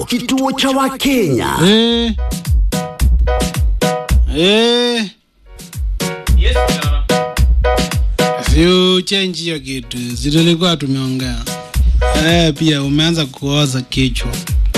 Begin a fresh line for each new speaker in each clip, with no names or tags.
kituo cha Wakenya.
Eh. Eh. Siu change hiyo kitu. Zilikuwa tumeongea. Eh, pia umeanza kuoza kichwa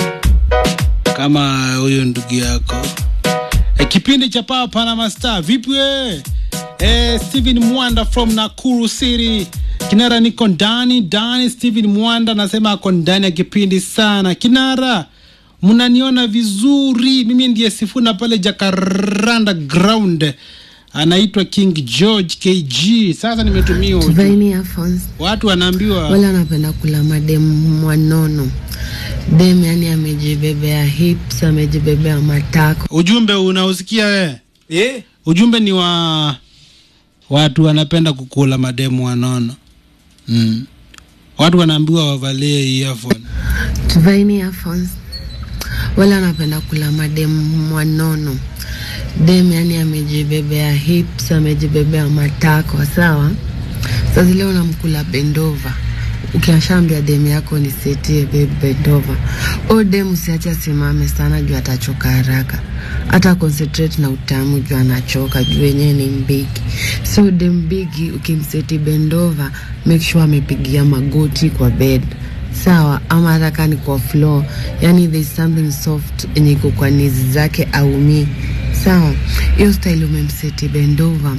kama huyu ndugu yako. E, kipindi cha Power Panama Star vipi we? E, Steven Mwanda from Nakuru City. Kinara niko ndani ndani. Steven Mwanda anasema ako ndani ya kipindi sana. Kinara, mnaniona vizuri? Mimi ndiye Sifuna pale Jacaranda Ground, anaitwa King George KG. Sasa nimetumiwa ujumbe.
Tuvaini earphones.
watu wanaambiwa
Wale wanapenda kula mademu mwanono. Dem yani amejibebea hips, amejibebea matako.
ujumbe unausikia we?
Eh?
Ujumbe ni wa watu wanapenda kukula mademu wanono. Mm. Watu wanaambiwa wavalie earphone.
Tuvaini earphones. Wale wanapenda kula mademu mwanono. Dem yani amejibebea hips, amejibebea matako, sawa? Sasa zile unamkula bendova. Ukiashambia dem yako ni setie babe bendova. O dem usiache asimame sana juu atachoka haraka. Hata concentrate na utamu juu anachoka juu wenyewe ni mbigi. So dem bigi ukimseti bendova, make sure amepigia magoti kwa bed sawa ama hata kani kwa floor yani there is something soft yenye iko kwa nizi zake aumii sawa hiyo style umemseti bendova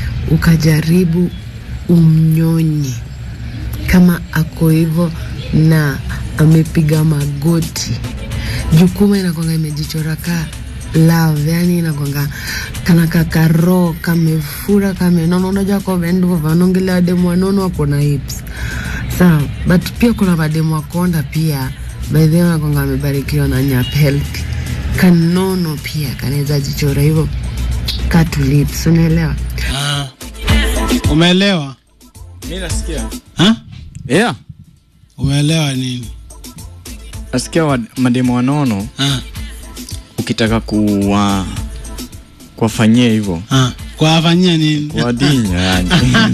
ukajaribu umnyonye kama ako hivyo na amepiga magoti jukuma inakwanga imejichora ka love yani inakwanga kana kakaro kamefura kamenono unajua kwa bendova naongelea demu wanono wako na hips sawa but pia kuna mademu wakonda pia by the way nakwanga amebarikiwa na nyap healthy kanono pia kanaweza jichora hivyo katulips unaelewa
Ah. Umeelewa?
Mimi nasikia.
Ha?
Yeah.
Umeelewa nini?
Nasikia wa, mademo wanono
Ah.
ukitaka kuwa kuwafanyia hivyo
Ah. Kwa afanyia nini?
kuwadinya yani.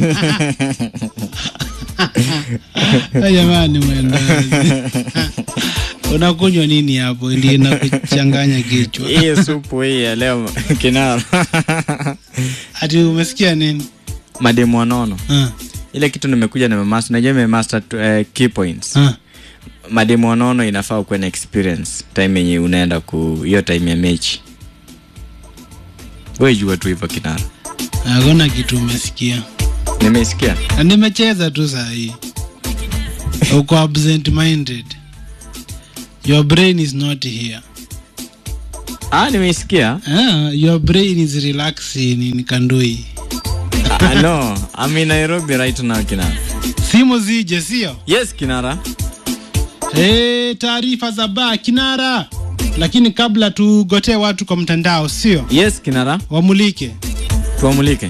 Ah, Jamani mwendaji. Unakunywa nini hapo ili inakuchanganya kichwa?
Hii supu hii ya leo kinara.
Ati umesikia nini?
mademo wanono.
Ah.
Ile kitu nimekuja nimemaster, najua nimemaster uh, key points.
Ah.
Mademo wanono inafaa ukuwe na experience time yenye unaenda ku hiyo time ya mechi. Wewe jua tu hivyo kinara.
Hakuna kitu umesikia.
Nimesikia.
Na nimecheza tu saa hii. Uko absent minded. Your brain is not here.
Ah, nimesikia.
Ah, your brain is relaxing in Kandui.
Ah, no, I'm in Nairobi right now kinara.
Simu zije sio?
Yes kinara.
Eh, taarifa za baa kinara. Lakini kabla tugotee watu kwa mtandao sio?
Yes kinara.
Wamulike.
Tuamulike.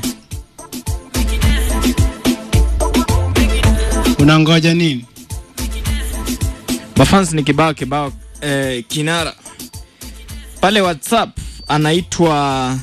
Unangoja nini?
Mafans ni kibao kibao eh, kinara pale WhatsApp anaitwa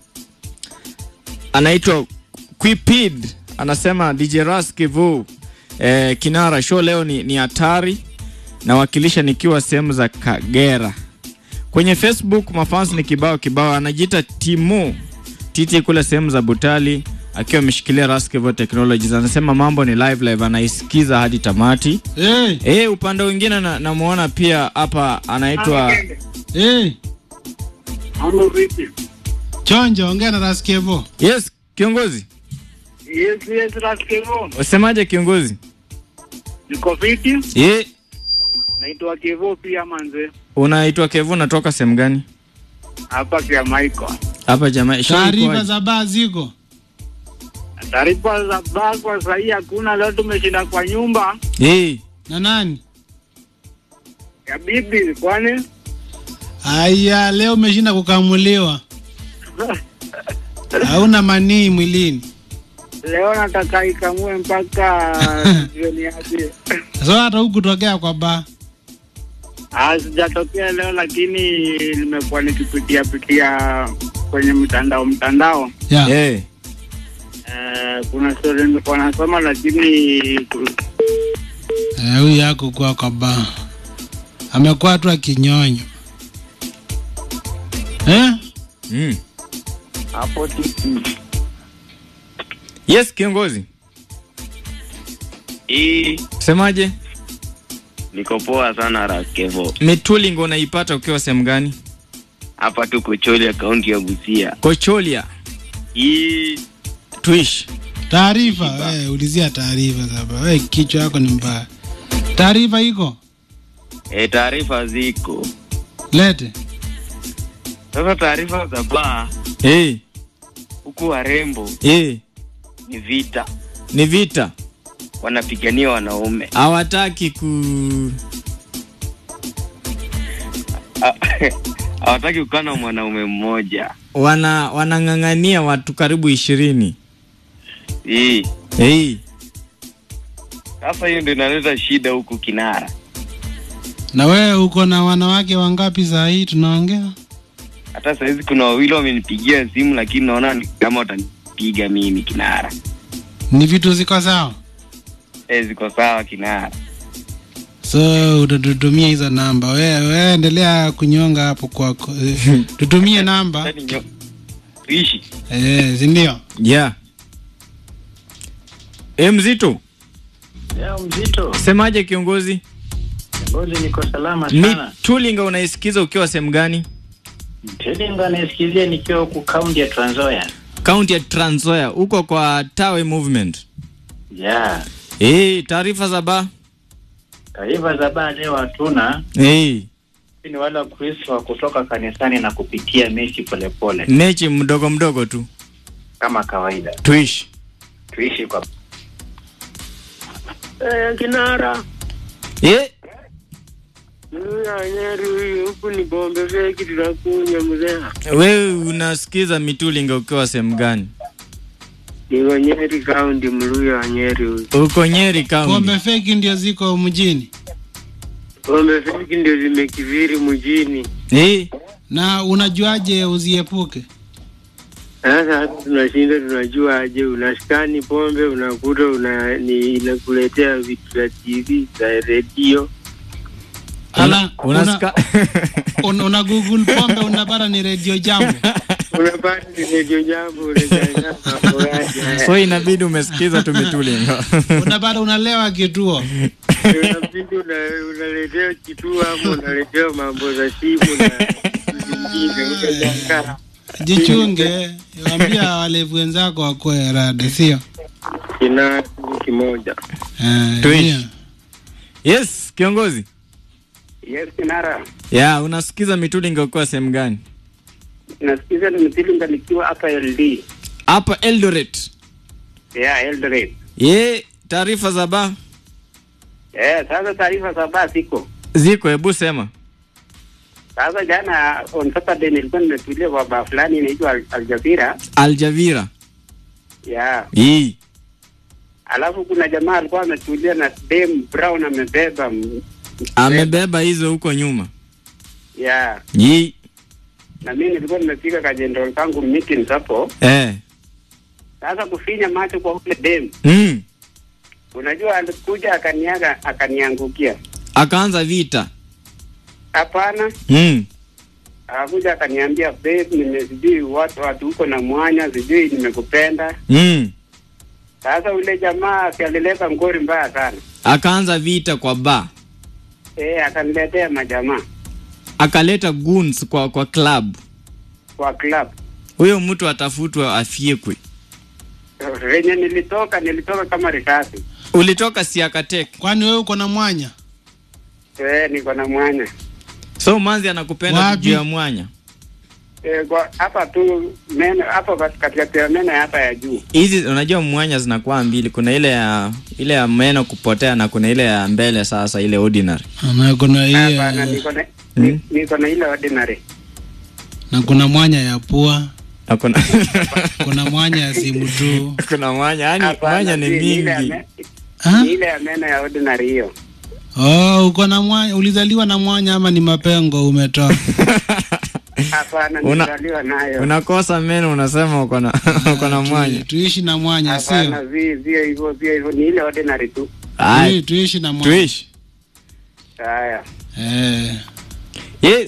anaitwa Quipid anasema DJ Ras Kivu eh, kinara show leo ni ni hatari nawakilisha nikiwa sehemu za Kagera. Kwenye Facebook mafans ni kibao kibao anajiita Timu Titi kule sehemu za Butali akiwa ameshikilia Raskevo Technologies anasema mambo ni live live, anaisikiza hadi tamati.
Eh,
Eh, upande mwingine na- namuona pia hapa anaitwa
eh,
Mambo vipi?
chonjo ongea na Raskevo.
yes kiongozi.
Yes, yes, Raskevo.
Wasemaje kiongozi?
Niko fiti.
Ye,
Naitwa Kevo pia manze.
unaitwa Kevu, unatoka sehemu gani?
Hapa kia Michael.
Hapa jamaa. show iko
Taarifa
aje?
za baa ziko.
Taarifa za baa kwa sahii hakuna. Leo tumeshinda kwa nyumba
Eh,
Na nani?
ya bibi, kwani
Aya, leo umeshinda kukamuliwa. Hauna manii mwilini.
leo nataka ikamue mpaka jioni aje.
So hata huku tokea kwa baa.
Ah, sijatokea leo lakini nimekuwa nikipitia pitia kwenye mtandao mtandao.
Yeah.
eh.
Eh, kuna story nilikuwa nasoma lakini
Eh, huyu yako kwa kwa baa. amekuwa tu akinyonywa eh?
Mm.
Hapo tiki.
Yes, kiongozi.
Hii
Semaje?
niko poa sana Raskevo.
Mitulingo unaipata ukiwa sehemu gani?
Hapa tu Kocholi kaunti ya Busia.
Kocholia.
Hii
Twish.
Taarifa we, ulizia taarifa sasa. We, kichwa yako ni mbaya. Taarifa iko
e, taarifa ziko.
lete.
Sasa taarifa za baa
Hey,
huku warembo
hey.
ni vita.
Ni vita.
Wanapigania wanaume.
Hawataki ku
Hawataki kukaa na mwanaume mmoja.
wana wanang'ang'ania watu karibu ishirini.
Hii.
Hey.
Sasa hiyo ndio inaleta shida huku Kinara.
Na wewe uko na wanawake wangapi saa hii tunaongea?
Hata sahizi kuna wawili wamenipigia simu, lakini naona ni kama watanipiga mimi Kinara.
Ni vitu ziko sawa,
E, ziko sawa Kinara.
so utatutumia hizo namba. Wewe we, endelea kunyonga hapo kwako. Eh, Tutumie namba
Sasa ni nyo- Rishi.
eh, si ndio?
Yeah. E, mzito.
Ya mzito,
Semaje kiongozi?
ngozi niko salama sana.
Mitulinga unaisikiza ukiwa sehemu gani?
Telinga nasikilizia nikiwa huku kaunti ya Trans Nzoia.
Kaunti ya Trans Nzoia, huko kwa Tawe Movement.
Ya,
Eh, taarifa za ba?
taarifa za baa leo hatuna,
Eh,
ni wale Wakristo wa kutoka kanisani na kupitia mechi polepole
mechi mdogo mdogo tu.
kama kawaida.
Twish.
Tuishi kwa
Eh, Kinara.
Eh,
Mluya Nyeri huyu huku ni bombe feki tunakunywa mzee.
wewe unasikiza Mitulinga ukiwa sehemu gani?
Niko Nyeri kaunti Mluya wa Nyeri huyu.
Uko Nyeri County.
Pombe feki ndio ziko mjini,
Bombe feki ndio zimekiviri mjini.
Eh,
na unajuaje uziepuke?
Sasa hata tunashinda tunajua aje, unashikani pombe unakuta una, ni inakuletea vitu vya TV za redio
Ala, una,
unasika
una, una google pombe unapata ni radio jambo.
unapata ni redio jambo unashangaa mambo yake.
so inabidi umesikiza tu Mitulinga.
unapata unalewa kituo.
Unabidi una- unaletewa kituo ama unaletewa mambo za simu na vitu vingine unashangaa.
Jichunge, waambia walevu wenzako wakoe rada, sio?
Kina kitu kimoja.
Eh,
Twitch.
ndio.
Yes, kiongozi.
Yes, Kinara.
Ya, unasikiza Mitulinga ukiwa sehemu gani?
Nasikiza nimetilinga nikiwa hapa LD.
Hapa Eldoret.
Yeah, Eldoret.
Ye, taarifa za ba
Eh, sasa taarifa za basi ziko.
ziko, hebu sema.
Sasa jana on Saturday nilikuwa nimetulia kwa baa fulani inaitwa Al- Al Jazeera.
Al Jazeera.
Yeah.
Hii.
Alafu kuna jamaa alikuwa ametulia na Dame Brown amebeba. m-
Amebeba hizo huko nyuma.
Yeah.
Hii.
Na mimi nilikuwa nimefika kajendol kangu meeting hapo.
Eh.
Sasa kufinya macho kwa ule Dame.
Mm.
Unajua alikuja akaniaga akaniangukia.
Akaanza vita.
Hapana.
Mm.
Akakuja akaniambia babe, nimesijui watu watu huko na mwanya, sijui nimekupenda.
Mm.
Sasa ule jamaa si alileta ngori mbaya sana.
Akaanza vita kwa ba.
Eh, akaniletea majamaa
Akaleta goons kwa kwa club.
kwa club.
Huyo mtu atafutwa afiekwe.
Venye nilitoka nilitoka kama risasi.
Ulitoka Siakatek.
Kwani wewe uko na mwanya?
Eh, niko na mwanya.
So manzi anakupenda
Wapi?
juu ya mwanya.
Eh, kwa hapa tu meno hapo kat- katikati ya meno hapa ya juu.
Hizi unajua mwanya zinakuwa mbili. Kuna ile ya ile ya meno kupotea na kuna ile ya mbele sasa ile ordinary.
Na kuna
Hapana,
hiyo
niko na
Hmm?
ni- niko na ile ordinary.
na kuna mwanya ya pua,
Na kuna
kuna mwanya ya simu tu.
kuna mwanya, yani
Hapana,
mwanya ni
si- ile ya
mingi.
me-
Ha?
ni ile ya meno ya ordinary hiyo.
Oh, uko na mwanya, ulizaliwa na mwanya ama ni mapengo umetoa?
Hapana,
Una-
nilizaliwa nayo.
Unakosa meno unasema uko na uko na mwanya.
Tu- Tuishi na mwanya sio?
Hapana, zi zio hivyo zio hivyo ni ile ordinary tu.
Ai,
Tu- Tuishi na mwanya.
tuishi.
Haya.
eh,
Yes.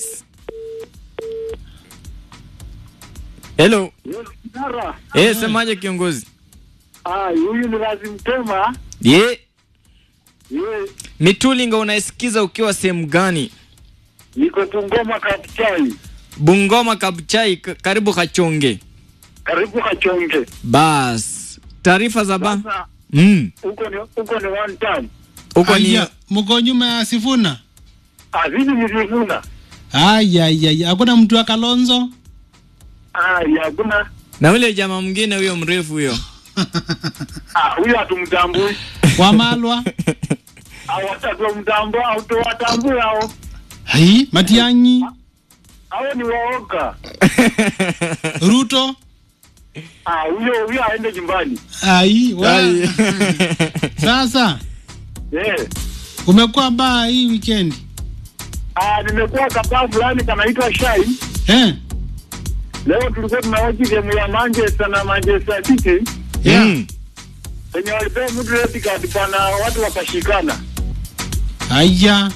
Hello.
Nara,
Eh, semaje kiongozi?
ah, huyu ni Razi Mtema.
Ye,
Ye,
Mitulinga unaisikiza ukiwa sehemu gani?
niko Tungoma Kapichai,
Bungoma Kabuchai, k- karibu Kachonge.
karibu Kachonge.
Bas, taarifa za ba
Sasa
mm.
huko ni huko ni one time.
Huko ni
aya, mko nyuma ya Sifuna?
Ah, vipi nilivuna?
Ayayay, hakuna mtu wa Kalonzo?
Ah, ya hakuna.
na ule jamaa mwingine huyo mrefu huyo.
Ah, huyu hatumtambui.
Wamalwa?
Au watatua mtambo au tuwatambue hao.
Hai, Matiang'i?
Hao ni waoga.
Ruto?
Ah, huyo huyo aende nyumbani.
Ai, wa.
Ai.
Sasa
Eh.
umekuwa baa hii weekend?
Ah, nimekuwa kapaa fulani kanaitwa Shine.
Eh?
Leo tulikuwa tunawaji game ya Manchester na Manchester City.
Yeah.
Mm.
Wenye walipea mtu red card pana watu wakashikana.
Aya.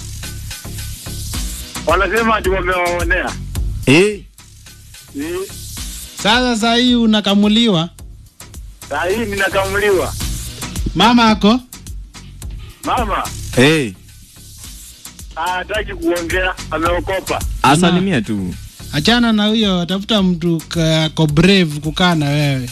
Wanasema ati wamewaonea.
Eh,
Eh,
Sasa saa hii unakamuliwa.
Saa hii ninakamuliwa.
Mama ako?
Mama
eh.
hataki kuongea, ameokopa.
Asalimia tu.
Achana na huyo, tafuta mtu ka- ako brave kukaa na wewe.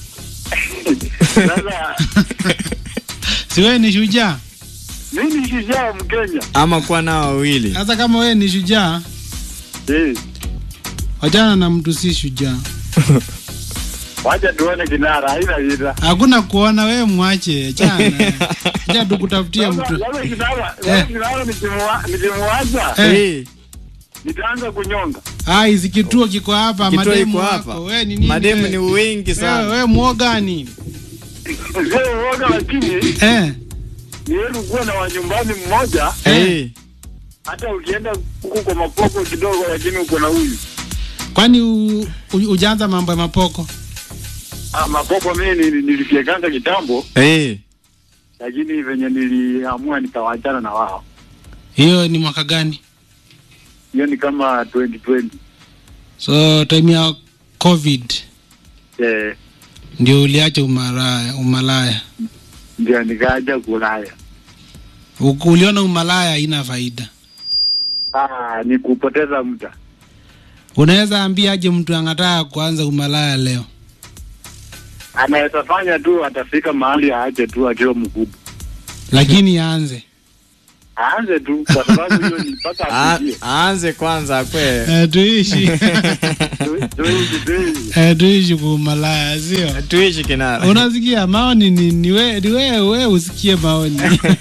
Sasa
Si wewe ni shujaa?
mimi ni shujaa Mkenya.
Ama kuwa nao wawili.
Sasa kama wewe ni shujaa,
Eh,
wachana na mtu si shujaa.
wacha tuone kinara, haina vita.
Hakuna kuona wewe, mwache. Achana. Acha tukutafutie
Sasa
mtu.
sasa kinara, sasa
Eh.
kinara nikimwa- nikimwacha
Eh.
Eh.
nitaanza kunyonga.
Ah, hizi kituo kiko hapa,
Kituo
mademu
iko
wako.
hapa.
Wewe ni nini?
Mademu
wewe?
ni wengi
Wewe
sana.
wewe muoga nini?
Sio uoga, lakini
Eh.
ni heri kuwa na wanyumbani mmoja,
Eh.
hata ukienda huku kwa mapoko kidogo, lakini uko na huyu
Kwani u- u- ujaanza mambo ya mapoko?
Ah, mapoko mimi nili- nilifyekanga kitambo,
Eh.
lakini venye niliamua nikawaachana na wao.
Hiyo ni mwaka gani?
Hiyo ni kama 2020
So time ya COVID
eh,
ndio uliacha umalaya, umalaya.
ndio nikaja kulaya.
Uku- Uliona umalaya haina faida.
Ah, ni kupoteza muda.
Unaweza ambia aje mtu anataka kuanza umalaya leo?
Anaweza fanya tu, atafika mahali aache tu akiwa mkubwa,
Lakini aanze.
aanze tu, kwa sababu hiyo ni mpaka
A-
afikie.
Aanze kwanza akwe.
Eh, tuishi.
Tu- tuishi, tuishi.
Eh, tuishi kumalaya, sio?
Tuishi kinara.
Unasikia maoni ni ni wewe ni wewe wewe usikie maoni.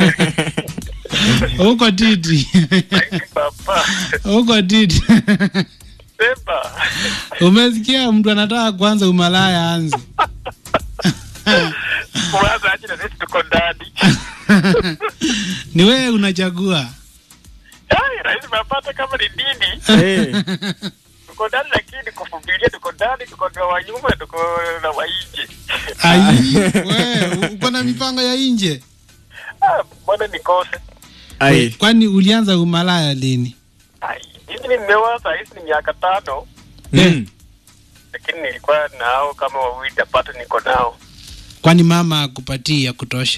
Uko titi.
Papa,
Uko titi.
pepa.
Umesikia mtu anataka kuanza umalaya anze.
Kwanza aje na sisi tuko ndani.
Ni wewe unachagua.
Ai, rais mapata kama ni dini.
Eh.
Tuko ndani lakini kufubiria tuko ndani, tuko na wa nyuma, tuko na wa nje.
Ai, wewe uko na mipango ya nje?
Ah, mbona nikose?
Ai.
Kwani ulianza umalaya lini?
Ai, hivi nimeoa saa hizi ni miaka tano,
Mm.
lakini nilikuwa nao kama wawili apata niko nao.
Kwani mama akupatii ya kutosha?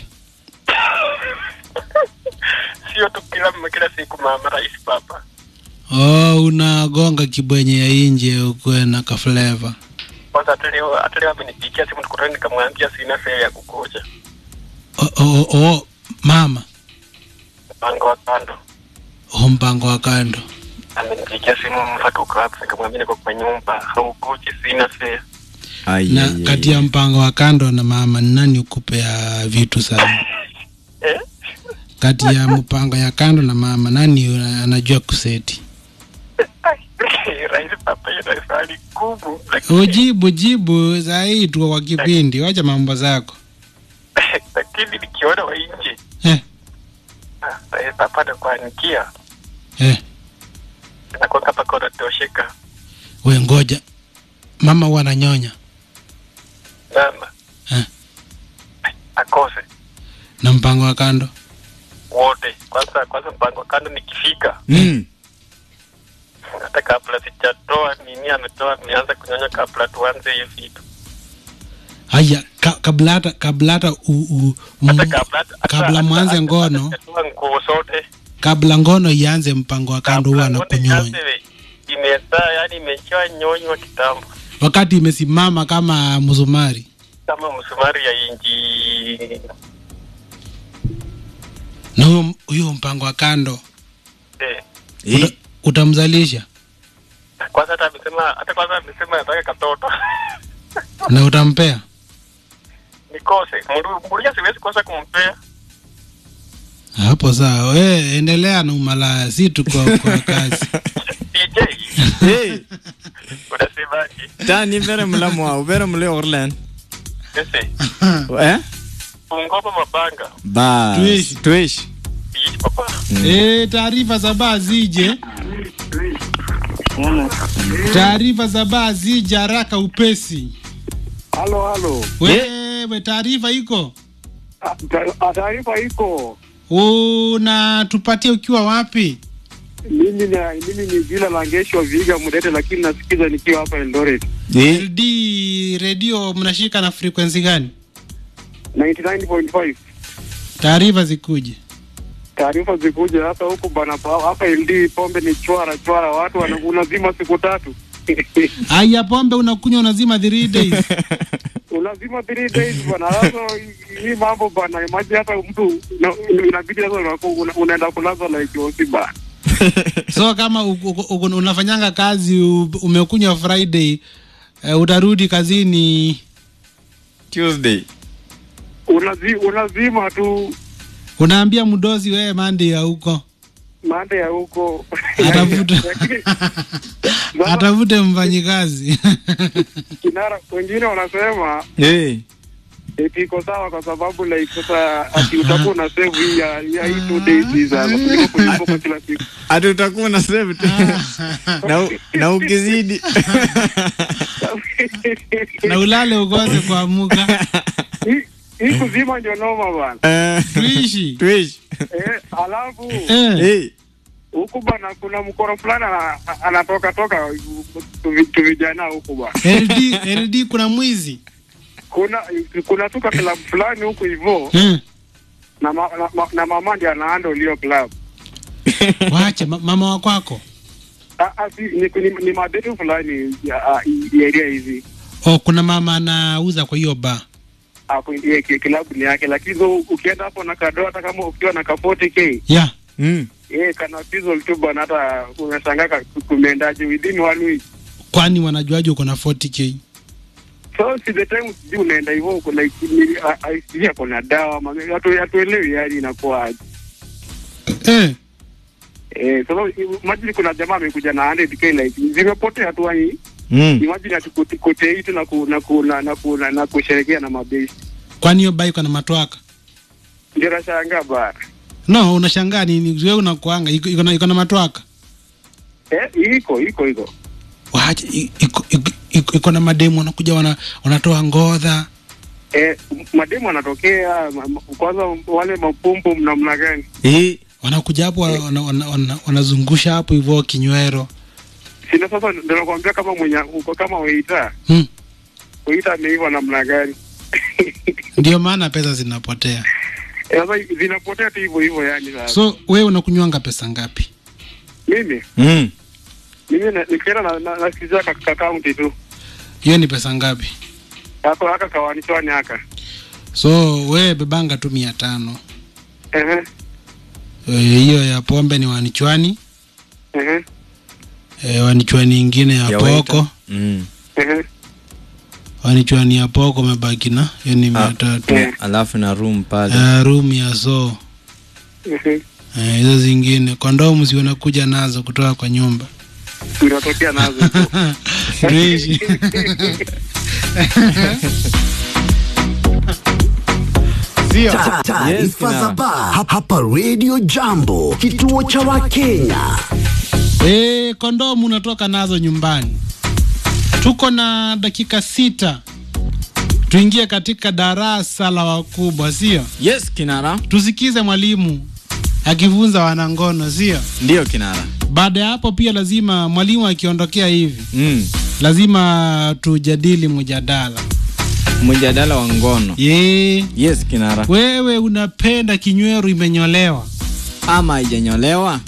Sio tu kila kila siku mama rais papa.
Oh, unagonga kibwenye ya nje ukuwe na kafleva.
Kwanza hata leo hata leo amenipigia simu tukutane, nikamwambia sina fare ya kukuja.
Oh, oh, oh, mama,
Mpango wa kando.
oh, mpango wa kando.
Amenipigia simu mfatu uko wapi? Nikamwambia niko kwa nyumba, haukuji, sina fare.
Ai.
Na
ai,
kati
ai.
ya mpango wa kando na mama ni nani ukupea vitu sana?
Eh?
Kati ya mpango ya kando na mama nani una- anajua kuseti?
Ai, rais papa, hiyo ndio swali gumu, lakini
Ujibu jibu, saa hii tuko kwa kipindi, wacha mambo zako.
lakini nikiona wa nje
Eh,
ah, rais papa nakuanikia
eh,
nakuwa mpaka unatosheka
we ngoja, mama huwa ananyonya
mama
Eh.
akose
na mpango wa kando
wote kwa kwanza kwanza mpango wa kando nikifika
Mm.
hata kabla sijatoa nini ametoa nianza kunyonya kabla tuanze hiyo vitu
haya ka, kabla hata kabla hata u, u,
hata
m-
kabla hata-
kabla
hata-
mwanze
hata-
ngono
hata sijatoa nguo zote
kabla ngono ianze mpango wa kando huwa
Kabla ngono
anakunyonya
ianze, imezaa yani imesha nyonywa kitambo
wakati imesimama kama mzumari
kama msumari ya inji
na huyo huyo mpango wa kando
eh.
uta, utamzalisha
kwanza hata amesema hata kwanza amesema nataka katoto
na utampea
nikose Muru- muruja siwezi kosa kumpea
hapo sawa we endelea na umalaya si tuko kwa kazi
DJ
Hey,
unasemaje
tani vere mulamu wao vere mule Orlan.
ese
Eh?
Bungoma mabanga
Bas.
Tuishi.
Tuishi.
Beach papa
e, taarifa za baa zije taarifa za baa zije haraka upesi
Halo, halo.
wewe taarifa iko
Ah, ta- Taarifa iko.
unatupatia ukiwa wapi
Mimi na mimi ni jina la Ngesho Viga Mudete, lakini nasikiza nikiwa hapa Eldoret
Eh?
ld redio mnashika na frekwensi gani
99.5.
taarifa zikuje
Taarifa zikuja hata huku bana, pa- hapa LD pombe ni chwara chwara, watu wana- unazima siku tatu
aya pombe unakunywa unazima three days
unazima three days bana. Sasa hii mambo bana, maji hata mtu una- inabidi sasa unaku- una- unaenda kulaza like osi bana.
so kama u- u- u- unafanyanga kazi u- umekunywa friday uh, utarudi kazini
Tuesday.
Unazi, unazima tu
unaambia mdozi wewe mande ya huko
mande ya huko
Atafuta.
Lakini, sasa
atafute mfanyikazi
kinara wengine wanasema
Eh.
eti iko sawa kwa sababu like sasa ati utakuwa na save hii ya ya hii two days hizo kuliko kulipo kwa kila siku.
Ati utakuwa na save tu. na, u- na ukizidi.
na ulale ukose kuamuka
Hii- Hii kuzima ndio noma bwana.
Eh,
tuishi
Tuishi.
Eh, alafu
eh.
Eh.
huku bana kuna mkoro fulani ana- anatoka toka tu- tu vijana huku bana.
LD, LD kuna mwizi
Kuna kuna tuka club fulani huku hivyo
eh.
na, ma, na, ma- na mama ndiye anaanda hiyo club.
wache ma, mama wa kwako
Ah, ah, si, ni, ni, ni madetu fulani ya ah, i- area hizi.
oh, kuna mama anauza kwa hiyo ba
hapo ndiye ki- kilabu ni yake, lakini so, ukienda hapo na kado, hata kama ukiwa na ka 40k
yeah.
Mm.
eh, kana fizzle tu bwana, hata unashangaa ka- kumeendaje within one week.
kwani wanajuaje uko na 40k
So si the time sijui unaenda hivyo uko like ni- a- a- sijui ako na dawa ama hatu- hatuelewi yani inakuwa aje.
eh.
Eh, so imagine kuna jamaa amekuja na 100k like zimepotea tu hii.
Mm.
Imagine ati kote- kote hii tu na ku, na ku, na, na, ku, na, na kusherehekea na mabesi.
kwani hiyo ba iko na matwaka
Ndio nashangaa bana.
no unashangaa nini wewe unakuanga iko, iko, na, iko na matwaka
Eh, iko iko iko.
wache i- iko, iko, iko, iko na mademu wanakuja wana, wanatoa ngodha
Eh, mademu anatokea ma- ma- kwanza wale mapumpu mnamna gani?
Eh.
wanakuja hapo wanazungusha wana, wana, wana, wanazungusha hapo hivyo kinywero
Sina sasa ndio nakwambia kama mwenye uko kama waita.
hmm.
Waita ameiva namna gani?
ndio maana pesa zinapotea
Eh, Sasa zinapotea tu hivyo hivyo yani sasa.
so wewe unakunywanga pesa ngapi
mimi
Mm.
mimi na- nikienda na, na, nasikizia ka, ka kaunti tu.
hiyo ni pesa ngapi
Hapo haka kawanishwani haka.
so wewe bebanga tu mia tano
Ehe.
Eh, hiyo ya pombe ni wanichwani
Ehe.
e, wanichwani ingine ya,
Ya
poko
waiter. Mm.
Ehe.
wanichwani ya poko mebaki na hiyo ni mia
Ah.
tatu
Eh.
Alafu na room pale.
uh, room ya so
Ehe.
Eh, hizo zingine kondomu si wanakuja nazo kutoka kwa nyumba
Zinatokea nazo.
Tuishi. Sio.
Ta- Taarifa
Yes,
za baa Ha- hapa Radio Jambo, kituo cha Wakenya.
Eh, kondomu unatoka nazo nyumbani. Tuko na dakika sita tuingie katika darasa la wakubwa, sio?
Yes, kinara.
Tusikize mwalimu akifunza wanangono, sio?
Ndio kinara.
Baada ya hapo pia lazima mwalimu akiondokea hivi,
Mm.
lazima tujadili mjadala.
Mjadala wa ngono.
Ye,
Yes kinara.
wewe unapenda kinyweru imenyolewa?
Ama haijanyolewa?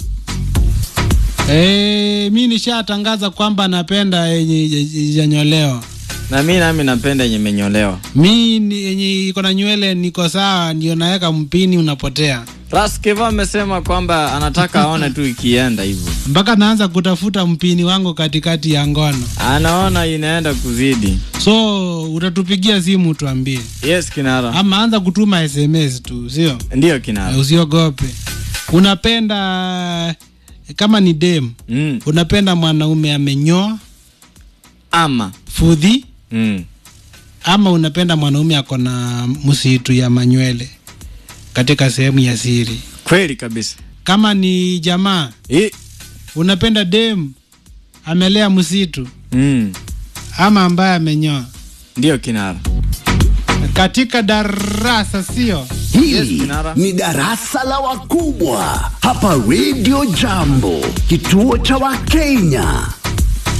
Eh, mi nishatangaza kwamba napenda yenye ijanyolewa.
Na mimi nami napenda yenye imenyolewa.
Mi ni- yenye iko na nywele niko sawa, ndio naweka mpini unapotea,
Raskevo amesema kwamba anataka aone tu ikienda hivyo.
mpaka naanza kutafuta mpini wangu katikati ya ngono.
Anaona inaenda kuzidi.
So utatupigia simu tuambie,
Yes kinara.
ama anza kutuma SMS tu, sio?
Ndio kinara.
Usiogope. Unapenda kama ni dem,
Mm.
unapenda mwanaume amenyoa
Ama.
fudhi,
Mm.
ama unapenda mwanaume ako na msitu ya manywele katika sehemu ya siri?
Kweli kabisa.
Kama ni jamaa,
I.
unapenda dem amelea msitu
Mm.
ama ambaye amenyoa
Ndio kinara.
katika darasa, sio?
Hili
Kinara.
ni darasa la wakubwa hapa Radio Jambo, kituo cha Wakenya.